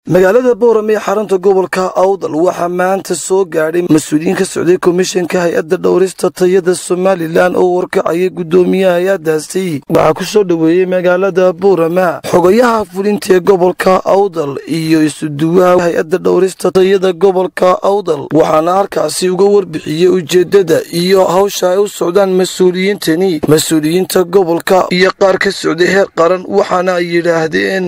magaalada boorame ee xarunta gobolka awdal waxaa maanta soo gaadhay mas-uuliyiin ka socday komishanka hay-adda dhowrista tayada somalilan oo warkacaya guddoomiyaha hay-addaasi waxaa ku soo dhoweeyey magaalada boorama xogayaha fulinta ee gobolka awdal iyo isuduwaha hay-adda dhowrista tayada gobolka awdal waxaana halkaasi uga warbixiyey ujeeddada iyo hawsha ay u socdaan mas-uuliyiintani mas-uuliyiinta gobolka iyo qaar ka socday heer qaran waxaana ay yidhaahdeen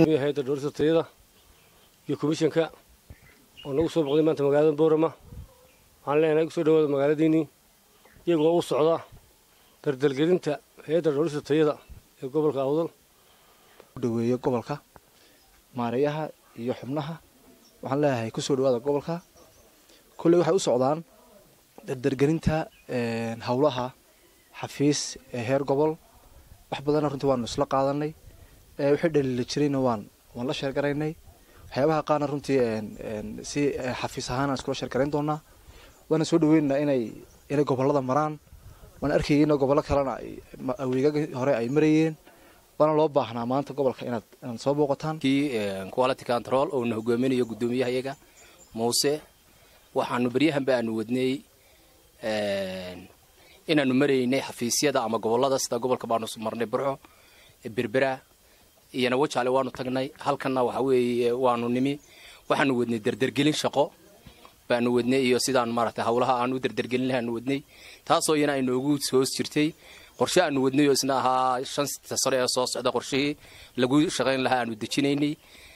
iyo komishanka oo nagu soo boqday maanta magaalada boorama waxaan leenahay kusoo dhawaada magaaladiinnii iyagoo u socda dardalgelinta hay-adda dhowrista tayada ee gobolka awdal dhaweeye gobolka maareeyaha iyo xubnaha waxaan leeyahay kusoo dhawaada gobolka kolley waxay u socdaan dardargelinta howlaha xafiis ee heer gobol wax badanna runtii waanu isla qaadanay wixii dhaliila jirayna waan waan la sheergaraynay waxyaabaha qaarna runtii si xafiis ahaan aan iskula sheergarayn doonaa waana soo dhaweynaynaa inay inay gobolada maraan waan arkayay in gobollo kalena aweegaga hore ay marayeen waana loo baahnaa maanta gobolka inaad inaad soo booqataan kii quality control oo na hogaaminayo guddoomiyaha iyaga muuse waxaanu beryahanba aanu wadnay inaanu maraynay xafiisyada ama gobolada sida gobolka baanu marnay burxo berbera iyona wajaale waanu tagnay halkanna waxa weeye waanu nimi waxaanu wadnay derdergelin shaqo baanu wadnay iyo sidaan maaragtay hawlaha aan u derdergelin lahaanu wadnay taasoo iyana ay noogu hoos jirtay qorshe aanu wadnay oo isna ahaa shanta sano ee soo socda qorshihii lagu shaqayn lahaa aanu dejinaynay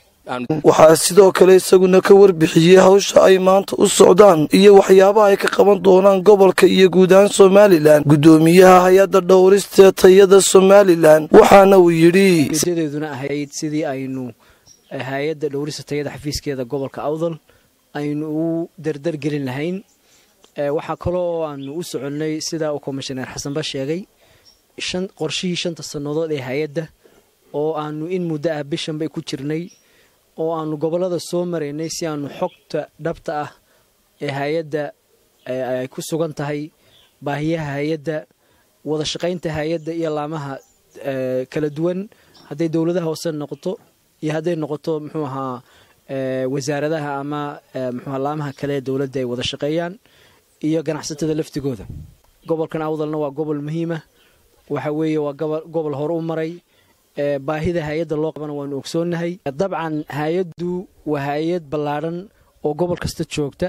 waxaa sidoo kale isaguna ka warbixiyey hawsha ay maanta u socdaan iyo waxyaabaha ay ka qaban doonaan gobolka iyo guud ahaan somalilan guddoomiyaha hay-adda dhowrista tayada somalilan waxaana uu yidhi ujeedadeeduna ahayd sidii aynu hay-adda dhowrista tayada xafiiskeeda gobolka awdal aynu u dardargelin lahayn waxaa kaloo aanu u soconnay sidaa uu komishaneer xasanba sheegay qorshihii shanta sannadood ee hay-adda oo aanu in muddo ah bishanbay ku jirnay oo aanu gobollada soo maraynay si aanu xogta dhabta ah ee hay-adda ay ku sugan tahay baahiyaha hay-adda wada shaqaynta hay-adda iyo laamaha kala duwan hadday dowladaha hoose noqoto iyo hadday noqoto muxuu ahaa wasaaradaha ama muxuuha laamaha kale ee dowladda ay wada shaqeeyaan iyo ganacsatada laftigooda gobolkan awdalna waa gobol muhiima waxa weeye waa gobol hore u maray baahida hay-adda loo qabana waanu ogsoonnahay dabcan hay-addu waa hay-ad ballaadhan oo gobol kasta joogta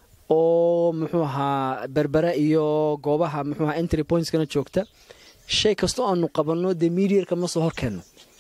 oo muxuu ahaa berbera iyo goobaha muxuu ahaa entry pointskana joogta shay kastoo aanu qabanno dee mediarka ma soo horkeenno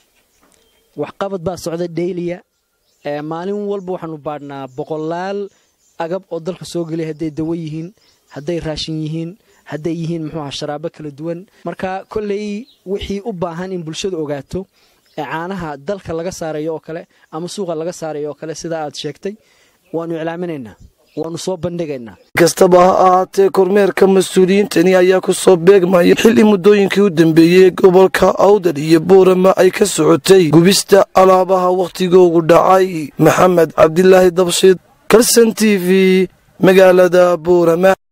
waxqabad baa socda dhayliya maalin walba waxaanu baadhnaa boqolaal agab oo dalka soo gelaya hadday dawo yihiin hadday raashin yihiin hadday yihiin muxuu aha sharaabo kala duwan marka kolley wixii u baahan in bulshadu ogaato ee caanaha dalka laga saarayo oo kale ama suuqa laga saarayo oo kale sidaa aad sheegtay waanu iclaaminaynaa waanu soo bandhigaynaa kastaba ha ahaatee kormeerka mas-uuliyiintani ayaa ku soo beegmaya xilli muddooyinkii u dambeeyey gobolka awdal iyo boorama ay ka socotay gubista alaabaha wakhtigoogu dhacay maxamed cabdilaahi dabshid kalson t v magaalada boorama